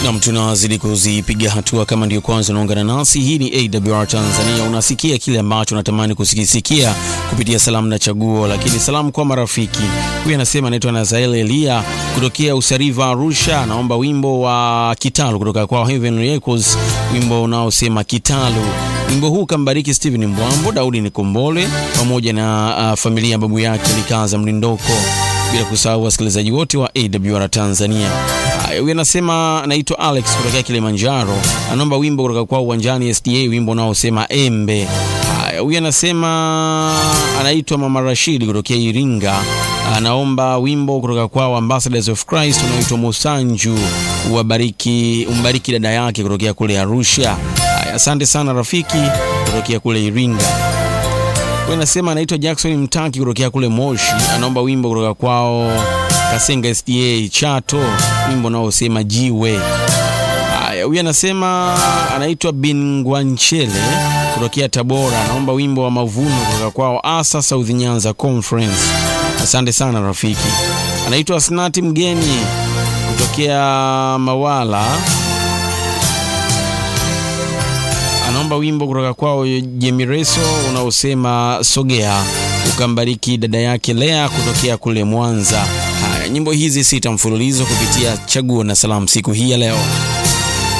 Nam, tunazidi kuzipiga hatua. Kama ndio kwanza unaungana nasi, hii ni AWR Tanzania. Unasikia kile ambacho unatamani kusikisikia kupitia salamu na chaguo, lakini salamu kwa marafiki. Huyu anasema anaitwa Nazael Elia kutokea Usariva, Arusha. Anaomba wimbo wa Kitalu kutoka kwa Heaven Records, wimbo unaosema Kitalu. Wimbo huu kambariki Steven Mbwambo, Daudi Nikombole pamoja na uh, familia ya babu yake Likaza Mlindoko, bila kusahau wasikilizaji wote wa AWR Tanzania. Huyu anasema anaitwa Alex kutokea Kilimanjaro, anaomba wimbo kutoka kwa Uwanjani SDA, wimbo unaosema Embe. Huyu anasema anaitwa Mama Rashidi kutokea Iringa, anaomba wimbo kutoka kwa Ambassadors of Christ unaoitwa Musanju, uwabariki umbariki dada yake kutokea kule Arusha. Asante sana rafiki kutokea kule Iringa. Huyu anasema anaitwa Jackson Mtaki kutokea kule Moshi, anaomba wimbo kutoka kwao Kasenga SDA Chato, wimbo unaosema Jiwe. Haya, huyu anasema anaitwa Bingwanchele kutokea Tabora, anaomba wimbo wa Mavuno kutoka kwao Asa South Nyanza Conference. Asante sana rafiki. Anaitwa Snati Mgeni kutokea Mawala, anaomba wimbo kutoka kwao Jemireso unaosema Sogea, ukambariki dada yake Lea kutokea kule Mwanza. Haya, nyimbo hizi sita mfululizo kupitia chaguo na salamu siku hii ya leo.